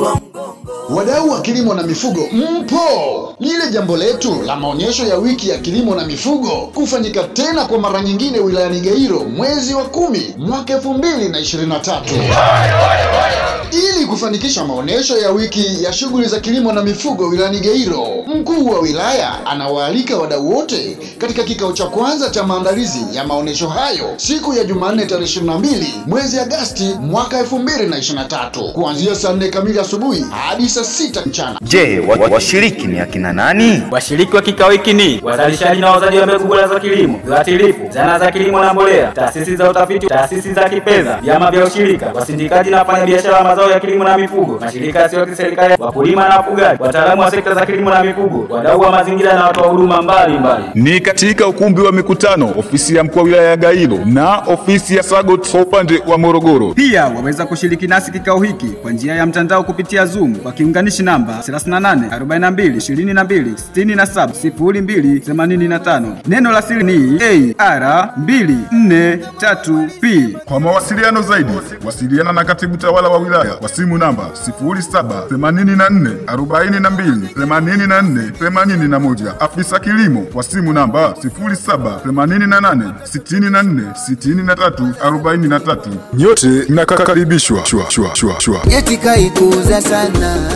wa mgongo. Wadau wa kilimo na mifugo mpo! Lile jambo letu la maonyesho ya wiki ya kilimo na mifugo kufanyika tena kwa mara nyingine wilayani Gairo mwezi wa kumi mwaka elfu mbili na ishirini na tatu. Ili kufanikisha maonyesho ya wiki ya shughuli za kilimo na mifugo wilayani Gairo, mkuu wa wilaya anawaalika wadau wote katika kikao cha kwanza cha maandalizi ya maonyesho hayo siku ya Jumanne tarehe 22 mwezi Agasti mwaka 2023 kuanzia saa 4 kamili asubuhi hadi saa 6 mchana. Je, wa- washiriki ni akina nani? Washiriki wa kikao hiki ni wazalishaji na wauzaji wa mbegu bora za kilimo, viuatilifu, zana za kilimo na mbolea, taasisi za utafiti, taasisi za kifedha, vyama vya ushirika, wasindikaji na wafanyabiashara wa mazao ya kilimo na mifugo, mashirika yasiyo ya kiserikali, wakulima na wafugaji, wataalamu wa sekta za kilimo na mifugo, wadau wa mazingira na watoa huduma mbalimbali. ni katika ukumbi wa mikutano ofisi ya mkuu wa wilaya ya Gairo na ofisi ya Sagot kwa upande wa Morogoro. Pia waweza kushiriki nasi kikao hiki kwa njia ya mtandao kupitia Zoom kwa kiunganishi namba 38 42 22 67 02 85. Neno la siri ni AR243P. Kwa mawasiliano zaidi, wasiliana na katibu tawala wa wilaya kwa simu namba 0784428481, afisa kilimo kwa simu namba 0788646343. Nyote mnakaribishwa. Shua, shua, shua, shua. Eti kaikuza sana